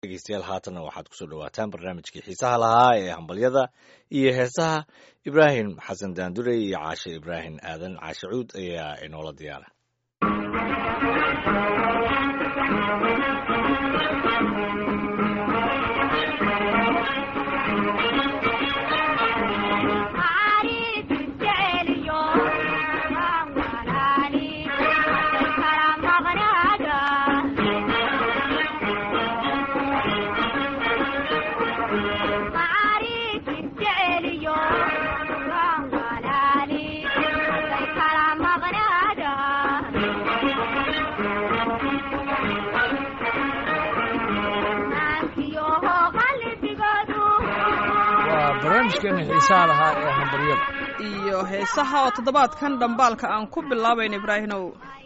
dhegeystayaal haatanna waxaad kusoo dhawaataan barnaamijkii xiisaha lahaa ee hambalyada iyo heesaha ibraahim xasan daandure iyo caashe ibraahim aadan caashe cuud ayaa inoola diyaara barnaamijkeena xiisaha lahaa ee hambaryada iyo heesaha oo toddobaadkan dhambaalka aan ku bilaabayn ibraahimow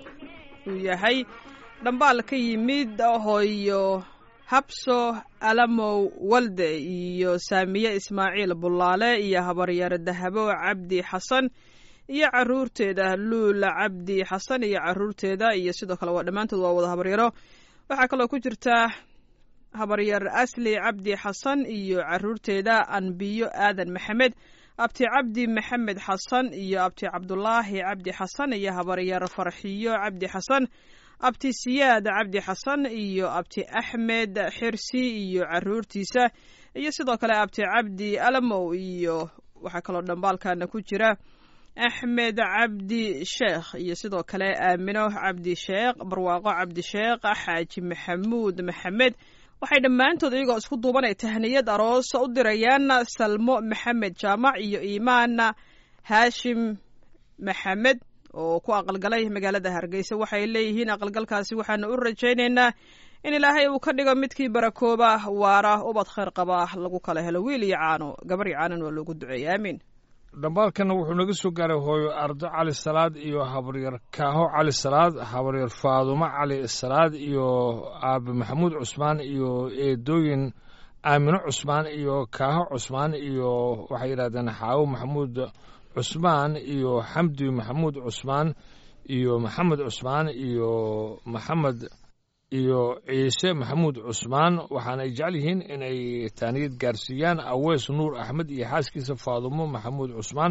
uu yahay dhambaal ka yimid hooyo habso alamow walde iyo saamiye ismaaciil bullaale iyo habaryar dahabo cabdi xasan iyo caruurteeda luula cabdi xasan iyo caruurteeda iyo sidoo kale waa dhammaantood waa wada habaryaro waxaa kaloo ku jirta habaryar asli cabdi xasan iyo caruurteeda anbiyo aadan maxamed abti cabdi maxamed xasan iyo abti cabdulaahi cabdi xasan iyo habaryar farxiyo cabdi xasan abti siyaad cabdi xasan iyo abti axmed xirsi iyo caruurtiisa iyo sidoo kale abti cabdi alamow iyo waxaa kaloo dhambaalkana ku jira axmed cabdi sheekh iyo sidoo kale aamino cabdi sheekh barwaaqo cabdi sheekh xaaji maxamuud maxamed waxay dhammaantood iyagoo isku duubanay tahniyad aroos u dirayaan salmo maxamed jaamac iyo iimaan haashim maxamed oo ku aqalgalay magaalada hargeysa waxay leeyihiin aqalgalkaasi waxaanu u rajaynaynaa in ilaahay uu ka dhigo midkii barakooba waara ubad khayr qaba lagu kala helo wiil iyo caano gabar iyo caanan waa loogu duceeya aamiin dhambaalkana wuxuu naga soo gaaray hooyo ardo cali salaad iyo habaryar kaaho cali salaad habaryar faadumo cali salaad iyo aabe maxamuud cusmaan iyo eedooyin aamino cusmaan iyo kaaho cusmaan iyo waxay yidhahdeen xaawo maxamuud cusmaan iyo xamdi maxamuud cusmaan iyo maxamed cusmaan iyo maxamed iyo ciise maxamuud cusmaan waxaana ay jecel yihiin inay taaniyad gaarsiiyaan aweys nuur axmed iyo xaaskiisa faadumo maxamuud cusmaan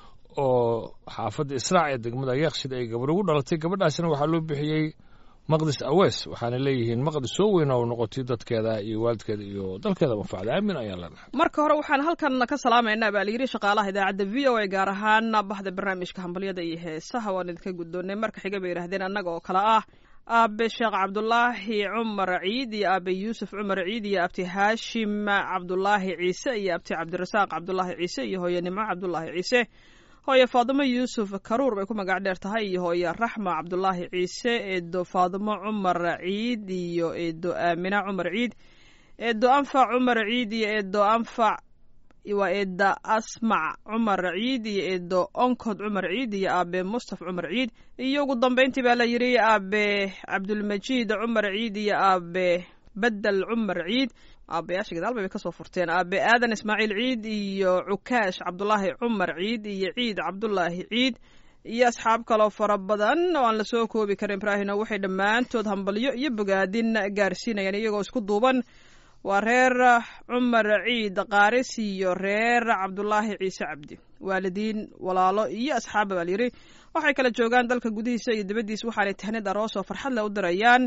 oo xaafadda israac ee degmada yeekshid ay gabar ugu dhalatay gabadhaasina waxaa loo bixiyey maqdis aweys waxaana leeyihiin maqdis soo weyn oo noqotay dadkeeda iyo waalidkeeda iyo dalkeeda manfacda aamin ayaa leenahay marka hore waxaan halkan ka salaamaynaa baa layidhi shaqaalaha idaacadda v o a gaar ahaan bahda barnaamijka hambalyada iyo heesaha waan idinka guddoonnay marka xiga bay yidhahdeen annaga oo kale ah aabe sheekh cabdulaahi cumar ciid iyo aabe yuusuf cumar ciid iyo abti haashim cabdulaahi ciise iyo abti cabdirasaaq cabdulaahi ciise iyo hooye nimco cabdulaahi ciise hooye faadimo yuusuf karuur bay ku magac dheer tahay iyo hooye raxma cabdulaahi ciise eedo faadimo cumar ciid iyo eedo aamina cumar ciid eedo anfac cumar ciid iyo eedo anfac waa eeda asmac cumar ciid iyo eedo onkod cumar ciid iyo aabe mustaf cumar ciid iyo ugu dambeyntii baa la yidhi aabe cabdulmajiid cumar ciid iyo aabe bedel cumar ciid aabayaasha gadaal bay kasoo furteen aabe aadan ismaaciil ciid iyo cukaash cabdulaahi cumar ciid iyo ciid cabdulaahi ciid iyo asxaab kaloo fara badan oo aan lasoo koobi karin ibraahino waxay dhammaantood hambalyo iyo bogaadin gaarsiinayaan iyagoo isku duuban waa reer cumar ciid qaaris iyo reer cabdulaahi ciise cabdi waalidiin walaalo iyo asxaabba baa layidhi waxay kala joogaan dalka gudihiisa iyo dibaddiisa waxaanay tahnid aroos oo farxad leh u dirayaan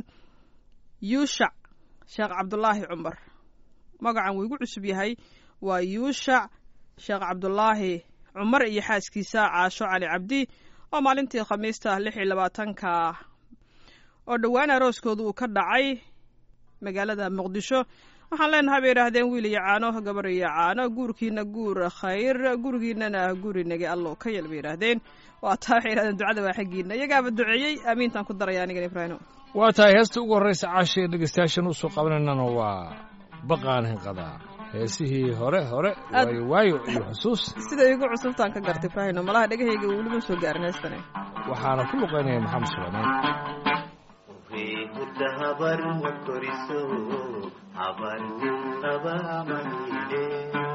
yuushac sheekh cabdulaahi cumar magacan wuu igu cusub yahay waa yuushac sheekh cabdulaahi cumar iyo xaaskiisa caasho cali cabdi oo maalintii khamiista lix iyo labaatanka oo dhowaan arooskooda uu ka dhacay magaalada muqdisho waxaan leenahay bay yidhaahdeen wiil iyo caano gabar iyo caano guurkiina guur khayr gurigiinana gurinagi allo ka yel bay yidhaahdeen waa taa waxay yidhahdeen ducada waa xaggiina iyagaaba duceeyey aamiintaan ku daraya anigan ibraahimo waa tahay heesta ugu horraysa caashee dhegeystayaashan usoo qabanaynana waa baqaan hinqadaa heesihii hore hore waayo waayo iyo xusuus siday igu cusubtaan ka gartay ibraahino malaha dhegahayga welima soo gaarin heestane waxaana ku luqaynaya maxamed suleymaan hurda habar ma koriso habar nin qaba mahile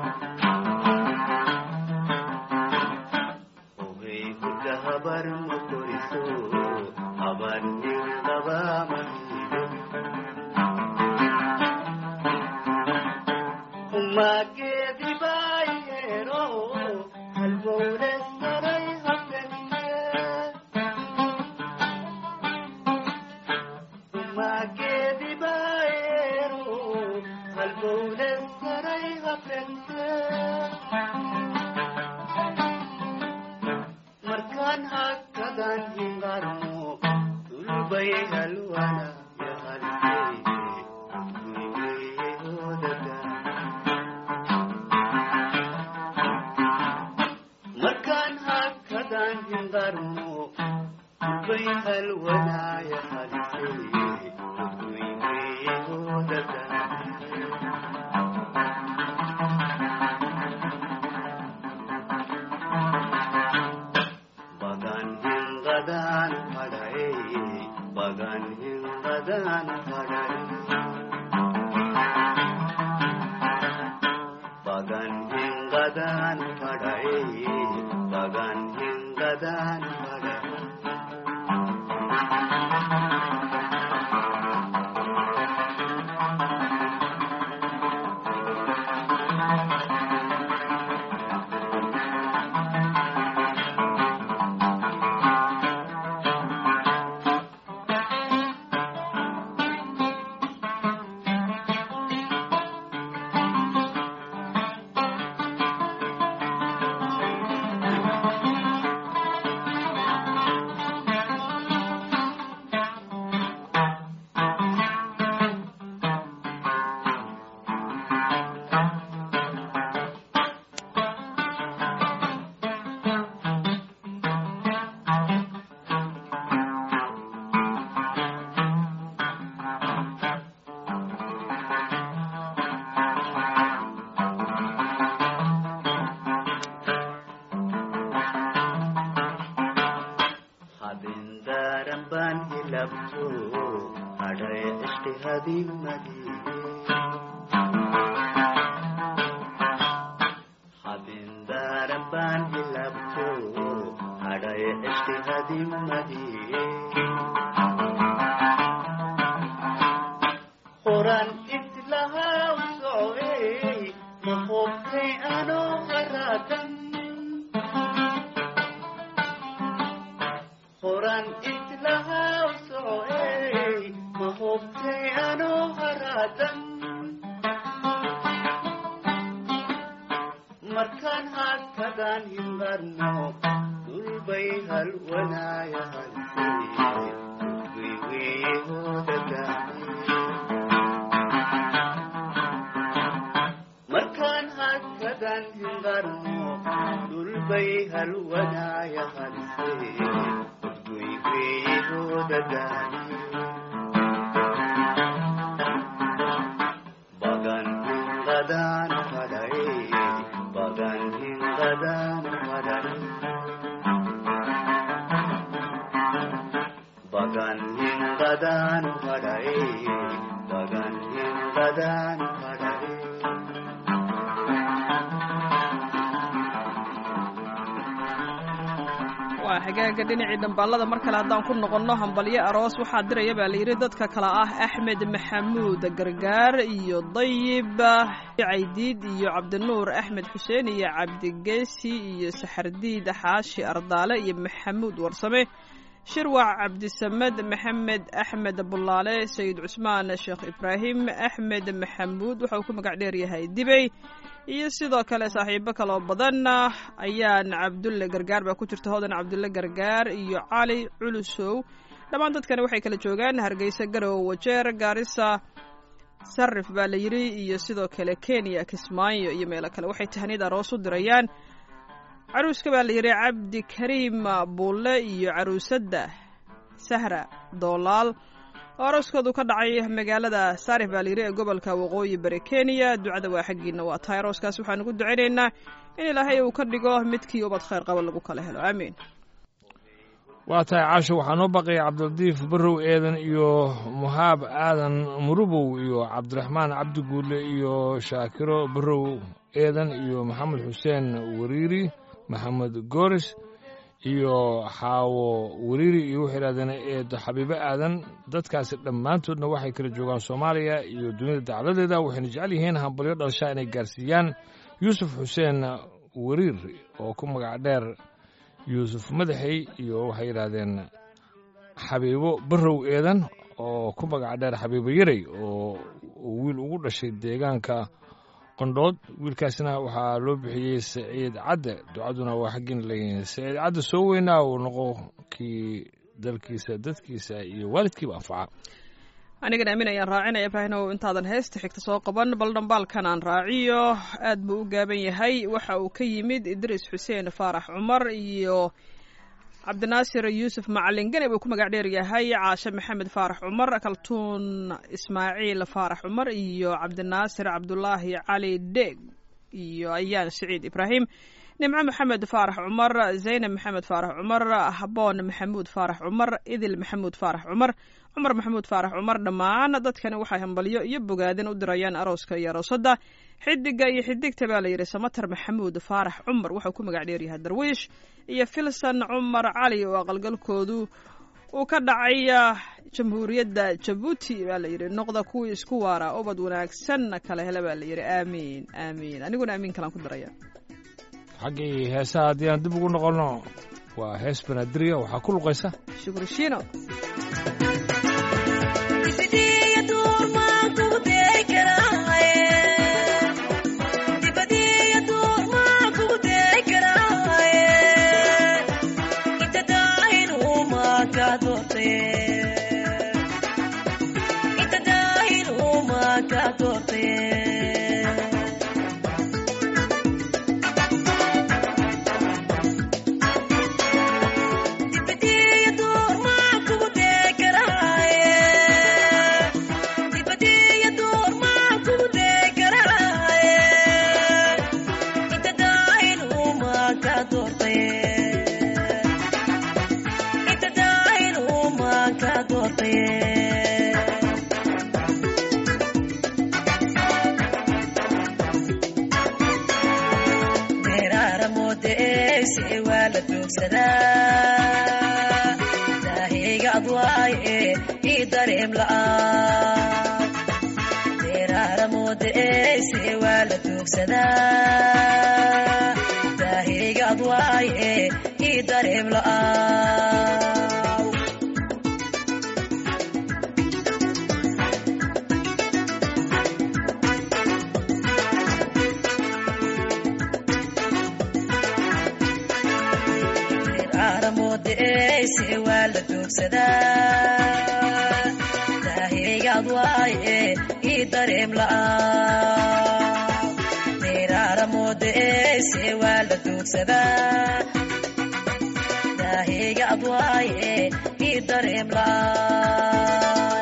ohey hurda habar ma koriso habar nin qaba mahile umageedibaayero halbowle saray hafenne umageedibaayero halbowle saray hafenne markaan hakkadan hingarmo dulbay halwana markaan hakkadan hingarmo dulbay halwanaya halisee uduyweehodada bagan hingadan hadae bagan hingadan hadae bagan hingadan hadae bagan hingadan hadae habindaran baan hilabto hadhay ishti hadimmadi habindaran baan hilabto hadhay ishti hadimmadi horan islahaa soe mahobtay anoo haraatan horan islahaa soe mahobtay anoo haraatan markaan hakkadan hingarno dulbay halwanaaya halsee dulbayweehodadaane markaan hakkadan hingarno dulbay halwanaaya halsee udgoyweehodadaane bagan hingadan hadae bagan hingadan hadae bagan hingadan hadae bagan hingadan hadae waa xagaaga dhinacii dhambaalada mar kale haddaan ku noqonno hambalyo aroos waxaa diraya baa layidhi dadka kale ah axmed maxamuud gargaar iyo dayib caydiid iyo cabdinuur axmed xuseen iyo cabdigeesi iyo saxardiid xaashi ardaale iyo maxamuud warsame shirwac cabdisamed maxamed axmed bulaale sayid cusmaan sheekh ibraahim axmed maxamuud waxa uu ku magac dheer yahay dibey iyo sidoo kale saaxiibo kaloo badan ayaan cabdulle gargaar baa ku jirta hodan cabdulle gargaar iyo cali culusow dhammaan dadkani waxay kala joogaan hargeysa garow wajeer gaarisa sarif baa la yidhi iyo sidoo kale kenya kismaayo iyo meelo kale waxay tahniyad aroos u dirayaan caruuska baa la yidhi cabdi kariim buulle iyo caruusadda sahra doolaal oo arooskoodu ka dhacay magaalada saarif baa layidhi ee gobolka waqooyi bari kenya ducada waa xaggiina waa tahay arooskaas waxaan ugu ducaynaynaa in ilaahay uu ka dhigo midkii ubad khayr qaba lagu kala helo aamiin waa tahay caasho waxaa noo baqaya cabdilatiif barrow eedan iyo muhaab aadan murubow iyo cabdiraxmaan cabdi guudle iyo shaakiro barrow eedan iyo maxamed xuseen wariiri maxamed gooris iyo xaawo weriiri iyo waxay yidhahdeen eedo xabiibo aadan dadkaasi dhammaantoodna waxay kala joogaan soomaaliya iyo dunida dacladeeda waxayna jecel yihiin hambalyo dhalashaa inay gaarsiiyaan yuusuf xuseen weriir oo ku magac dheer yuusuf madaxey iyo waxay yidhaahdeen xabiibo barrow eedan oo ku magac dheer xabiibo yarey oo uu wiil ugu dhashay deegaanka qondhood wiilkaasna waxaa loo bixiyey saciid cadde ducaduna waa xaggiina leeyihiin saciid cadde soo weynaa uu noqo kii dalkiisa dadkiisa iyo waalidkiiba anfaca anigana aamin ayaan raacinaya ibraahimow intaadan heesta xigta soo qaban bal dhambaalkan aan raaciyo aad buu u gaaban yahay waxa uu ka yimid idriis xuseen faarax cumar iyo cabdinaasir yuusuf macalin gane buu ku magac dheer yahay caashe maxamed faarax cumar kaltuun ismaaciil faarax cumar iyo cabdinaasir cabdulaahi cali dheeg iyo ayaan siciid ibraahim nimco maxamed faarax cumar zaynab maxamed faarax cumar haboon maxamuud faarax cumar idil maxamuud faarax cumar cumar maxamuud faarax cumar dhammaan dadkani waxay hambalyo iyo bogaadin u dirayaan arooska iyo aroosadda xidiga iyo xidigta baa la yidhi samater maxamuud faarax cumar wuxuu ku magac dheeryahay darwiish iyo filson cumar cali oo aqalgalkoodu uu ka dhacay jamhuuriyadda jabuuti baa la yidhi noqda kuwii isku waara ubad wanaagsanna kala hele baa la yidhi aamiin aamiin aniguna aamiin kalaan ku daraya xaggii heesaha haddii aan dib ugu noqonno waa hees banaadirya waxaa ku luqaysa shukri shiino daahiga adwaaye ii dareem la'aan deeraara moodaeyse waa la doogsadaa daahiga adwaaye ii dareem la'aan moodaeyse waa la doogsadaa daahiga adwaaye ii dareem la'aan deeraara moodaeyse waa la doogsadaa daahiga adwaaye ii dareem la'aan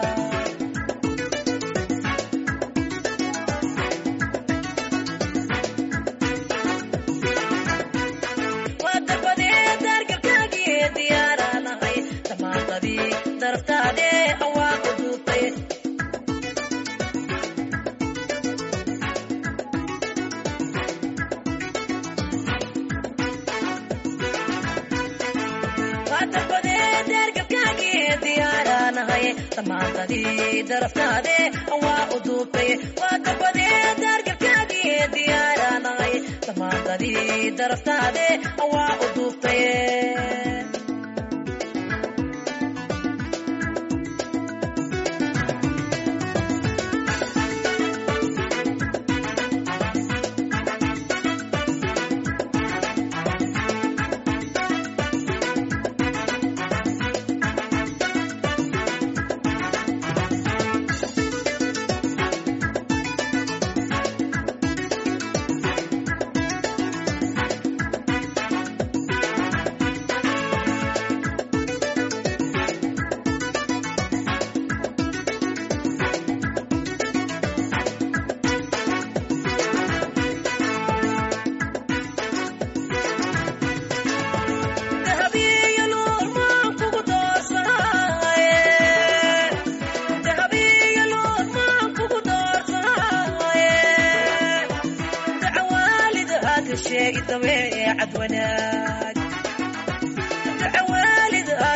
tamaantadii daraftaade waa u duubtay waa dabadee daargalkaagii diyaaranahay tamaantadii daraftaade waa u duubtay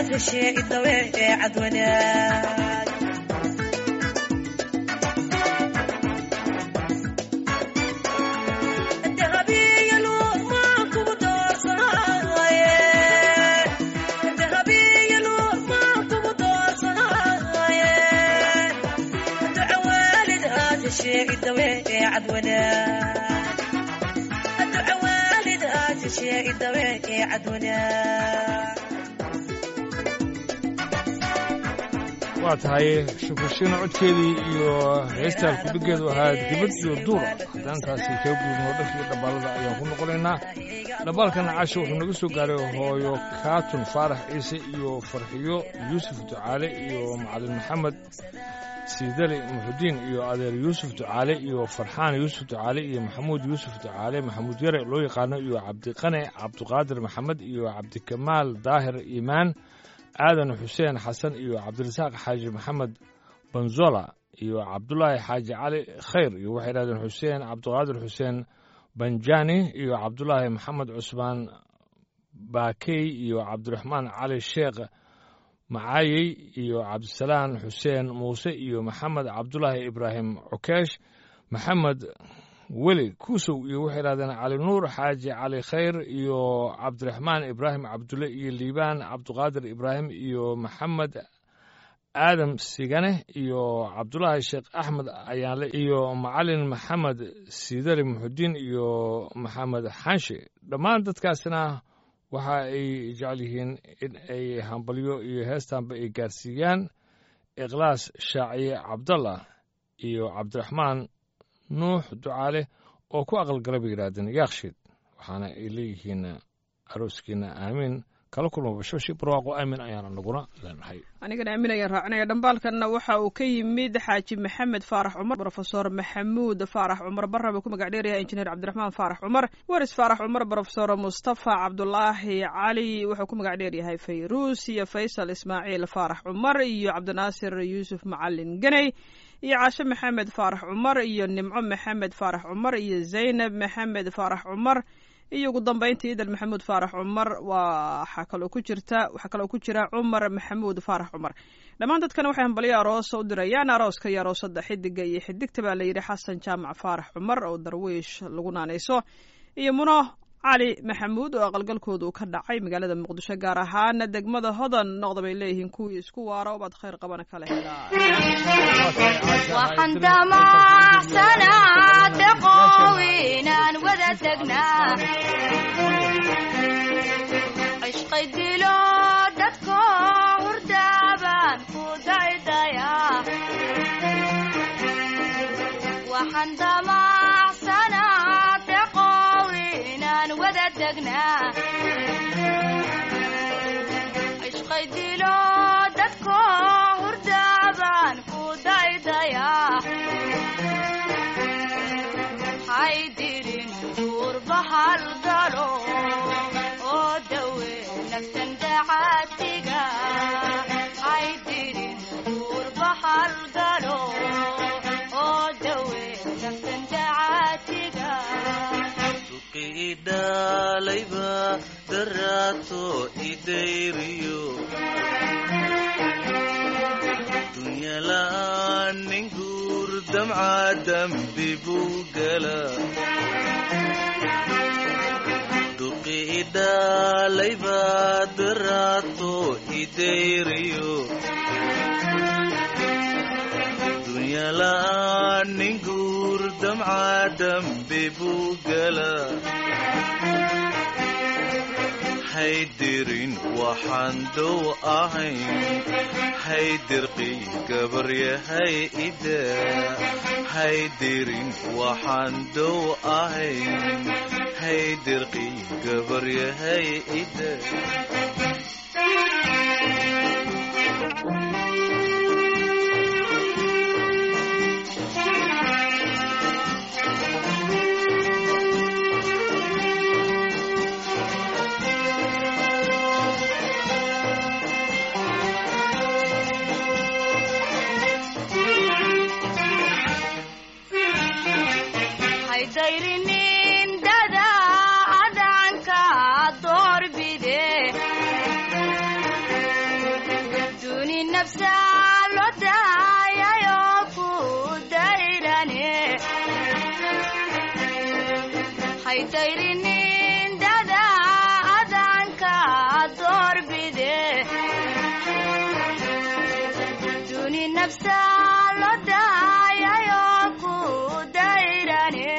dashe idawe ee cadwanaag dahabiyalu maan kugu doorsanaye dahabiyalu maan kugu doorsanaye duca waalid aad dashe idawe ee cadwanaag duca waalid aad dashe idawe ee cadwanaag waa tahay shukurshiina codkeedii iyo heestaan kudhigeedu ahaa dibad iyo duura haddaantaasi kaga gudubno dharkii dhabbaalada ayaan ku noqonaynaa dhabbaalkana casho wuxuu naga soo gaaray hooyo kaatun faarax ciise iyo farxiyo yuusuf ducaale iyo macalin maxamed siidali muxudiin iyo adeer yuusuf ducaale iyo farxaan yuusuf ducaale iyo maxamuud yuusuf ducaale maxamuud yare loo yaqaano iyo cabdiqane cabdiqaadir maxamed iyo cabdikamaal daahir iimaan aadan xuseen xasan iyo cabdirasaaq xaaji maxamed banzola iyo cabdulaahi xaaji cali khayr iyo waxay dhahdeen xuseen cabdiqaadir xuseen banjani iyo cabdulaahi maxamed cusmaan baakey iyo cabdiraxmaan cali sheekh macaayey iyo cabdisalaan xuseen muuse iyo maxamed cabdulaahi ibraahim cukeesh maxamed weli kuusow iyo waxay dhahdeen cali nuur xaaji cali khayr iyo cabdiraxmaan ibraahim cabdulle iyo liibaan cabdiqaadir ibraahim iyo maxamed aadam sigane iyo cabdulaahi sheekh axmed ayaanle iyo macalin maxamed siidali muxudiin iyo maxamed xanshe dhammaan dadkaasina waxa ay jecel yihiin in ay hambalyo iyo heestaanba ay gaarsiiyaan ikhlaas shaaciye cabdallah iyo cabdiraxmaan nuux ducaale oo ku aqalgala bay yidhaahdeen yaakshiid waxaana ay leeyihiin arooskiina aamiin kala kulma bashashi barwaaqo aamin ayaana naguna leenahay anigana aamin ayaan raacinaya dhambaalkanna waxa uu ka yimid xaaji maxamed faarax cumar brofesor maxamuud faarax cumar barra buu ku magac dheeryahay injineer cabdiraxmaan faarax cumar waris faarax cumar brofesor mustafa cabdulaahi cali wuxuu ku magac dheeryahay fayruus iyo faysal ismaaciil faarax cumar iyo cabdinaasir yuusuf macalin ganey iyo caashe maxamed faarax cumar iyo nimco maxamed faarax cumar iyo zaynab maxamed faarax cumar iyo ugu dambayntii idal maxamuud faarax cumar waxaa kaloo ku jirta waxaa kaloo ku jira cumar maxamuud faarax cumar dhammaan dadkana waxay hambalyo aroosa u dirayaan arooska iyo aroosada xidiga iyo xidigta baa layidhi xasan jaamac faarax cumar oo darwiish lagu naanayso iyo muno cali maxamuud oo aqalgalkooda uu ka dhacay magaalada muqdisho gaar ahaan degmada hodan noqda bay leeyihiin kuwii isku waara obaad khayr qabana kala helaa waxaan damacsanaa daqoowinaan wada tagnaa cishqay dilo dadko hurdaabaan ku daydayaa waxaan damacsanaa daqoowinaan wada tagnaa cishqay dilo dadko hurdaabaan ku daydayaa haydirin duurbahal galo oo dawe naftan dacaatiga haydirin duurbahal galo oo dawe naftan dacaatiga idhalayba daraato idayriyo dunyala'aan nin guur damca dambi buu gala duqi idhalayba daraato idayriyo dunyala'aan nin guur damca dambi buu gala haydirin waxaan dow ahayn haydirqi gabaryahay ida haydirin waxaan dow ahayn haydirqi gabaryahay ida haydayrinin dada adanka doorbide nafsa loo daayayoo ku dayrane haydayrinin dada adanka doorbide duni nafsa loo daayayoo ku dayrane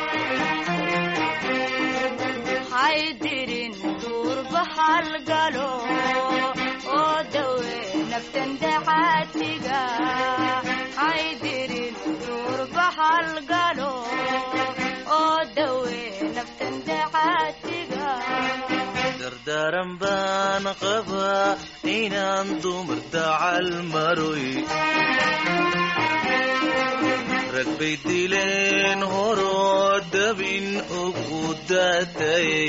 haydirin duurba halgalo oo dawe naftan dacaatiga haydirin duurba halgalo oo dawe naftan dacaatiga dardaaran baan qabaa inaan dumar dacal maroy rag bay dileen horoo dabin ugu daatayay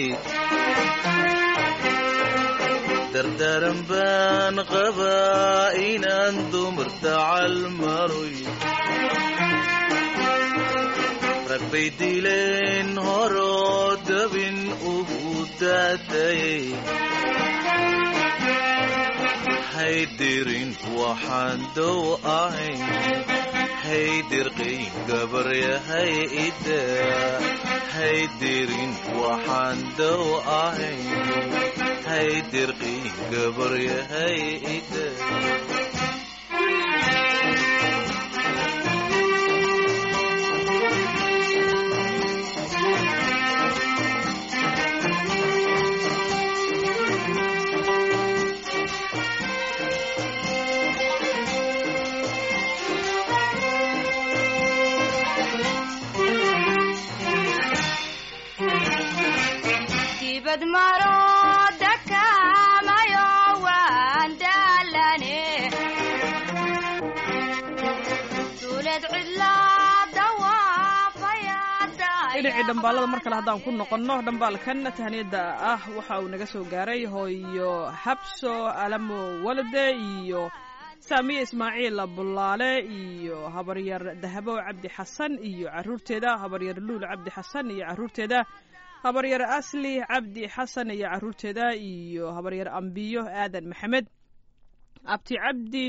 dardaaran baan qabaa inaan dumar dacal maroy rag bay dileen horoo dabin ugu daatayay haydirin waxaan dow ahayn haydirqay gabaryahay ida haydirin waxaan dow ahayn haydirqay gabaryahay ida dibad maro dakamayo waan daalane duuled cidlaa dawaafaya dhinacii dhambaalada mar kale haddaan ku noqonno dhambaalkan tahaniyadda ah waxa uu naga soo gaaray hooyo habso alamo walade iyo saamiye ismaaciil bulaale iyo habaryar dahabo cabdi xasan iyo caruurteeda habaryar luul cabdi xasan iyo caruurteeda habaryar asli cabdi xasan iyo caruurteeda iyo habaryar ambiyo aadan maxamed abti cabdi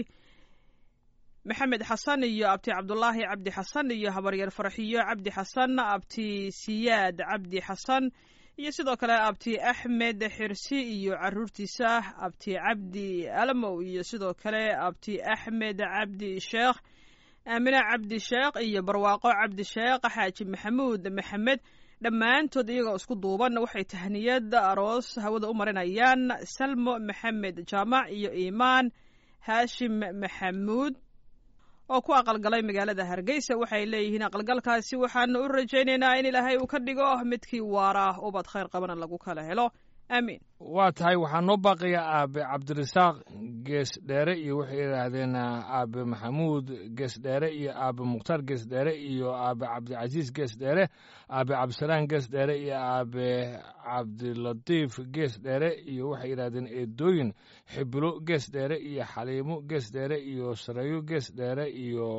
maxamed xasan iyo abti cabdulaahi cabdi xasan iyo habaryar farxiyo cabdi xasan abti siyaad cabdi xasan iyo sidoo kale abti axmed xirsi iyo caruurtiisa abti cabdi alamow iyo sidoo kale abti axmed cabdi sheekh aamine cabdi sheekh iyo barwaaqo cabdi sheekh xaaji maxamuud maxamed dhammaantood iyagoo isku duuban waxay tahniyad aroos hawada u marinayaan salmo maxamed jaamac iyo iimaan haashim maxamuud oo ku aqalgalay magaalada hargeysa waxay leeyihiin aqalgalkaasi waxaanu u rajaynaynaa in ilaahay uu ka dhigo midkii waara ubad khayr qabana lagu kala helo aamiin waa tahay waxaa noo baaqaya aabe cabdirasaaq gees dheere iyo waxay yidhaahdeen aabe maxamuud gees dheere iyo aabe mukhtaar gees dheere iyo aabe cabdicasiis gees dheere aabe cabdisalaan gees dheere iyo aabe cabdilatiif gees dheere iyo waxay yidhahdeen eedooyin xibilo gees dheere iyo xaliimo gees dheere iyo sareeyo gees dheere iyo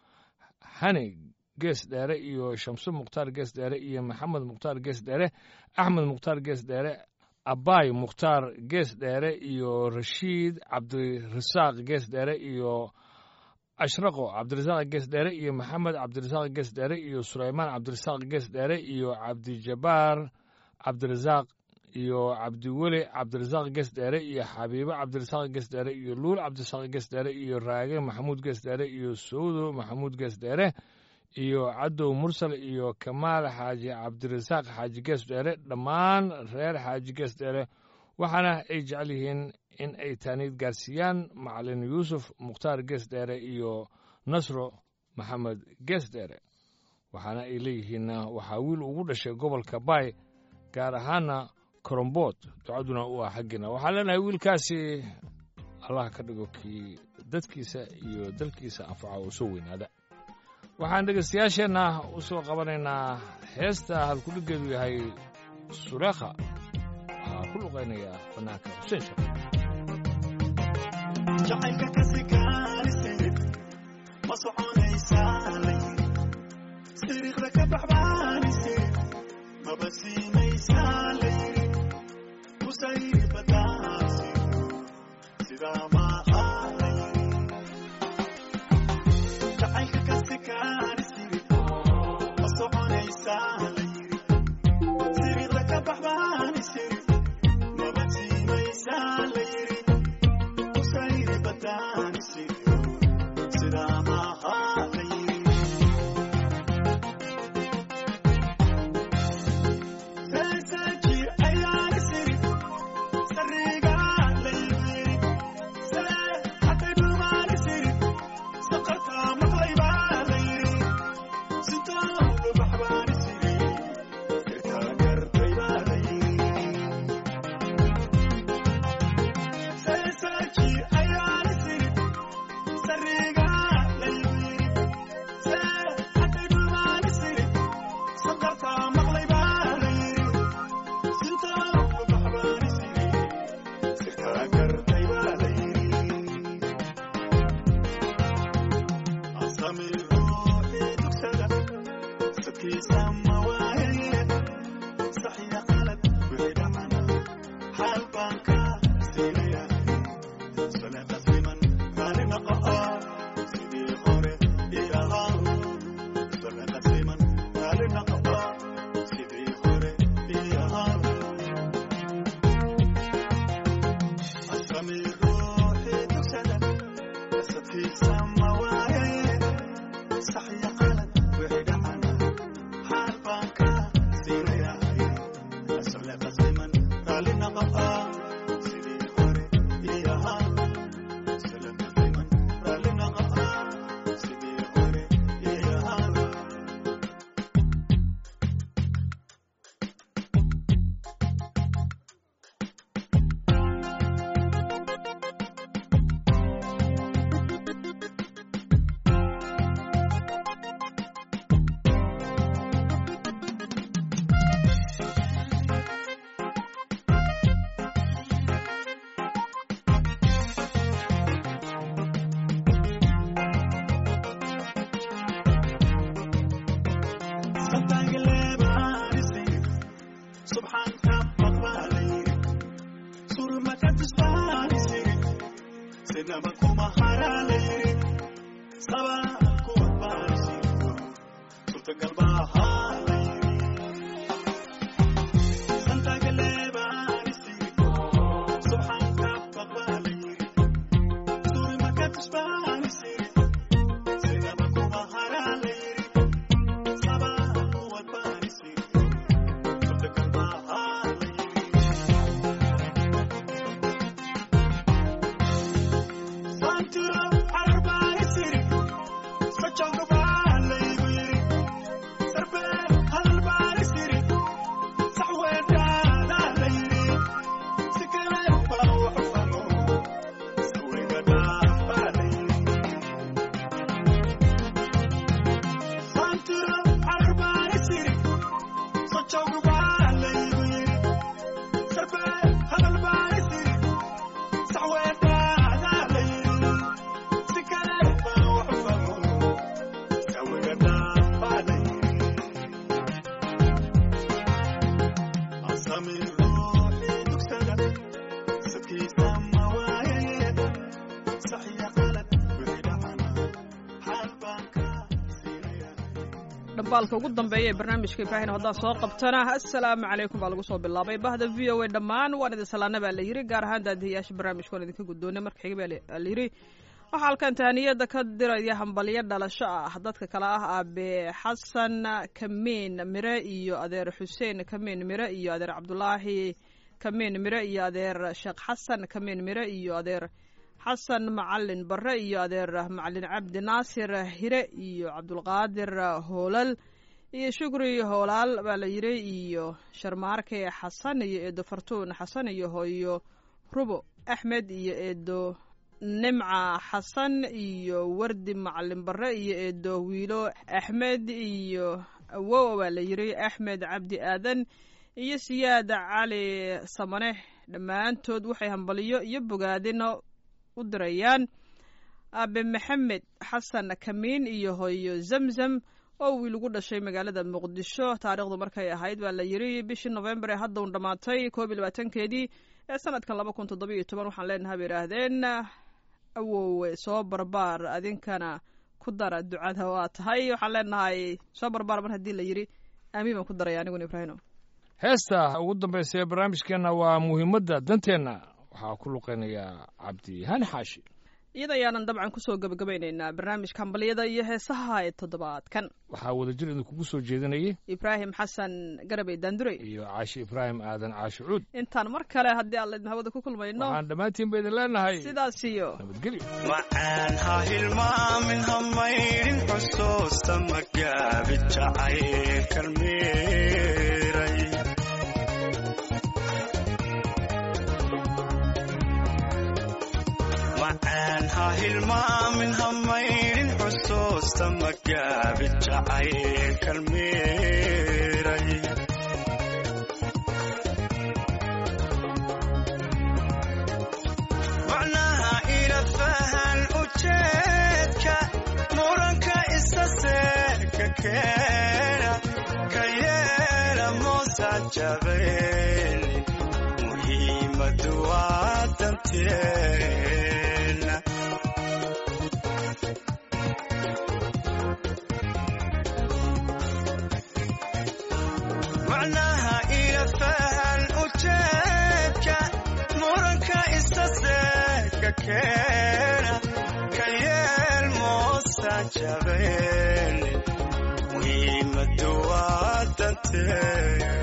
hani gees dheere iyo shamso mukhtaar gees dheere iyo maxamed mukhtaar gees dheere axmed mukhtaar gees dheere abaay mukhtaar gees dheere iyo rashiid cabdirasaaq gees dheere iyo ashraqo cabdirasaaq gees dheere iyo maxamed cabdirasaaq gees dheere iyo sulaymaan cabdirasaaq gees dheere iyo cabdijabaar cabdirasaaq iyo cabdiweli cabdirasaaq gees dheere iyo xabiibo cabdirasaaq gees dheere iyo luul cabdirasaaq gees dheere iyo raage maxamuud gees dheere iyo sawdo maxamuud gees dheere iyo cadow mursal iyo kamaal xaaji cabdirasaaq xaaji gees dheere dhammaan reer xaaji gees dheere waxaana ay jecel yihiin in ay taaniid gaarsiiyaan macalin yuusuf mukhtaar gees dheere iyo nasro maxamed gees dheere waxaana ay leeyihiin waxaa wiil ugu dhashay gobolka baay gaar ahaana korombood ducaduna u ah xaggiina waxaan leenahay wiilkaasi allah ka dhigo kii dadkiisa iyo dalkiisa anfaca oo soo weynaada waxaan dhegaystayaasheenna u soo qabanaynaa heesta halkudhiggeedu yahay suleekha waxaa ku luqaynaya bannaanka xuseen shaqo jacaylka kasi gaarise ma soconaysaa layiri siriiqda ka baxbaanise maba siinaysaa layiri kusayri badaasi sidaa maaha layiri soconaysaa la yiri siriiqda ka baxbaan isiri maba siinaysaa la yiri usayri badaan isiri sidaa maaha la yiri seeseeji ayaan isiri sariiga la yiri see hatay dhumaan isiri saqartaa maqlay baa la yiri sitoodu baxbaan isiri sirkaa gartay baa la yiri seeseeji ayaan isiri sariiga la yiri see hatay dhumaan isiri saqartaa maqlay baa la yiri sitoodu baxbaan isiri sirkaa gartay baa la yiri asami ruuxii dugsada sadkiisa ma waaye saxiya qalad wixii dhacana xaal baan ka siinaya sole qasliman raali noqo sidii hore ii ahaa sole qasliman raali noqo sidii hore ii ahaa asami ruuxii dugsada sadkiisa ma waaye saxiya qalad wixii dhacana xaal baan ka siinaya asole qasliman raali noqo sidii hore ii ahaa sole qasliman raali noqo sidii hore ii ahaa subxaanka maqbaalayri surmaka tusbaanisiri sinaba kuma haraalayri sabaa kuwad baanisirto suurtagal baahaalayri santagaleebaanisiri subxaanka maqbaalayri surmaka tusbaanisiri sinaba kuma haraalayri sabaa kuwad baanisirto suurtagal baahaalayri Santiro arbaanisiri sochowga baalaygu yiri sarbe halbaanisiri saxweedhaadaa la yiri si kale baa waxu famo sawiga dhaafaa la yiri Santiro arbaanisiri sochowga baalaygu yiri sarbe halbaanisiri saxweedhaadaa la yiri si kale baa waxu famo sawiga dhaafaa la yiri asami ruuxii dugsada sadkiisa ma waaye saxiya qalad wixii dhacana xaal baan ka siinaya dhambaalka ugu dambeeya ee barnaamijka ibraahin haddaa soo qabtana assalaamu calaykum baa lagu soo bilaabay bahda v o a dhammaan waan idin salaana baa la yiri gaar ahaan daadihiyaasha barnaamijka waan idinka guddoonay marka xiga baa la yiri waxaa halkan tahaniyada ka diraya hambalyo dhalasho ah dadka kale ah aabe xasan kamiin mire iyo adeer xuseen kamiin mire iyo adeer cabdulaahi kamiin mire iyo adeer sheekh xasan kamiin mire iyo adeer xasan macalin bare iyo adeer macalin cabdi naasir hire iyo cabdulqaadir hoolal iyo shukri hoolaal baa la yiri iyo sharmaarke xasan iyo eedo fartuun xasan iyo hooyo rubo axmed iyo eedo nimca xasan iyo wardi macalin bare iyo eedo wiilo axmed iyo awow baa la yiri axmed cabdi aadan iyo siyaad cali samane dhammaantood waxay hambaliyo iyo bogaadino u dirayaan aabe maxamed xasan kamiin iyo hooyo zamzam oo wiil ugu dhashay magaalada muqdisho taariikhdu markay ahayd baa la yiri bishii novembar ee hadda un dhammaatay koob iyo labaatankeedii ee sanadkan laba kun toddoba iyo toban waxaan leenahay bay idhaahdeen awowe soo barbaar adinkana ku dara ducada waa tahay waxaan leenahay soo barbaar mar haddii la yiri aamiin baan ku daraya aniguna ibraahino heesta ugu dambaysa ee barnaamijkeenna waa muhiimadda danteenna waxaa ku luqeynaya cabdi hani xaashi iyada ayaanan dabcan kusoo gebagabaynaynaa barnaamijka hambalyada iyo heesaha ee toddobaadkan waxaa wadajir idinkugu soo jeedinayay ibraahim xasan garabey daandurey iyo caashi ibraahim aadan caashi cuud intaan mar kale haddii aan laydin hawada ku kulmayno waxaan dhammaantiin ba idin leenahay sidaas iyo nabadgelyo macaan ha hilmaamin ha maydhin xusuusta magaabi jacaylkan miiray macaan ha hilmaamin ha maydhin xusuusta magaabi jacaylkan miiray macnaha ila fahan ujeedka muranka isa seeka keena ka yeela moosa jabeeli muhiimadu waa danteena macnaha ila fahan ujeedka muranka isa seeka keena ka yeel moosa jabeeli muhiimadu waa danteena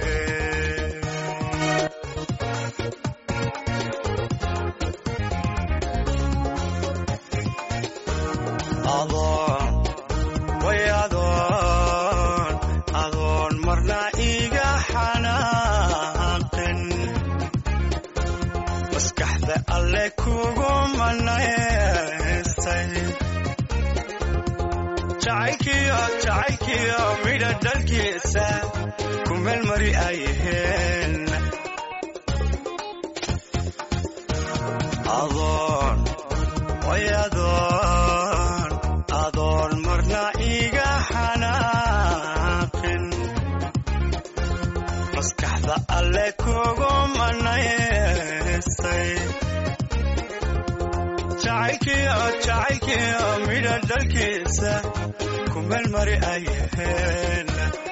adoon way adoon adoon marna iga xanaaqin maskaxda alle kugu manaystay jacaylkiyo jacaylkiyo midha dhalkiisa ku meelmari ayaheen adoon way adoon adoon marna iga xanaaqin maskaxda alle kugu manaystay jacaylkiyo jacaylkiyo midha dhalkiisa ku meelmari ayaheen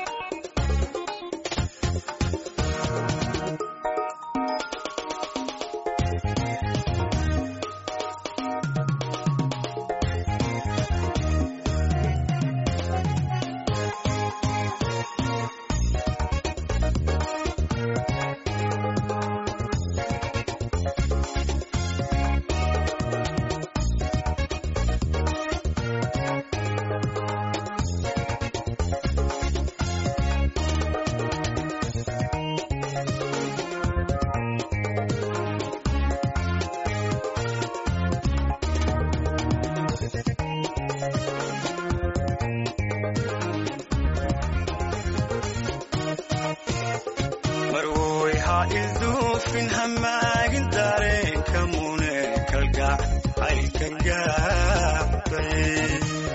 marwoy ha ilduufin hamaagin dareenka mune kalgac caylkan gaabay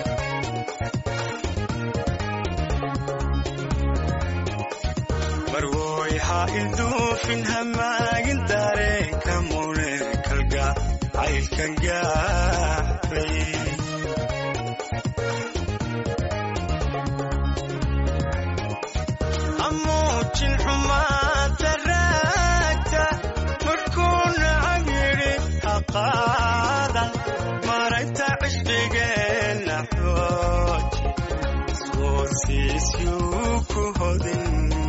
marwoy ha ilduufin hamaagin dareenka mune kalgac caylkan gaabay amuujin xumaanta raagta markuu nacab yidhi haqaadan maragta cishqigeenna xooji iswoosiisyuu ku hodin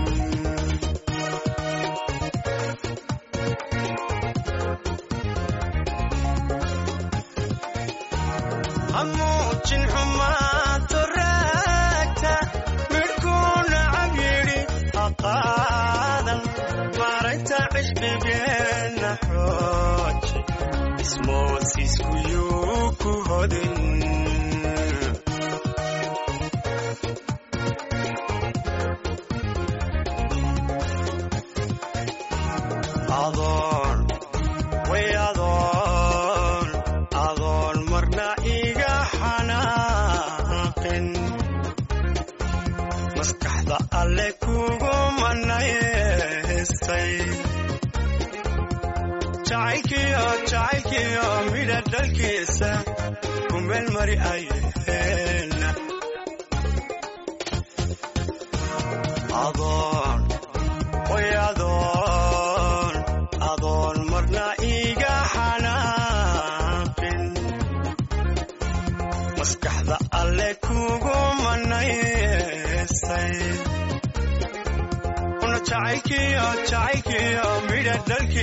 amuujin xumaanta raagta midhkuu nacab yidhi haqaadan maragta cishqigeenna xooji ismoosiiskuyuu ku hodin adoon way adoon adoon marna iga xanaaqin maskaxda alle kugu manaystay jacaylkiyo jacaylkiyo midha dhalkiisa ku meelmari ayaheen adoon way adoon adoon marna iga xanaaqin maskaxda alle kugu manaysay una jacaylkiyo jacaylkiyo midha dhalki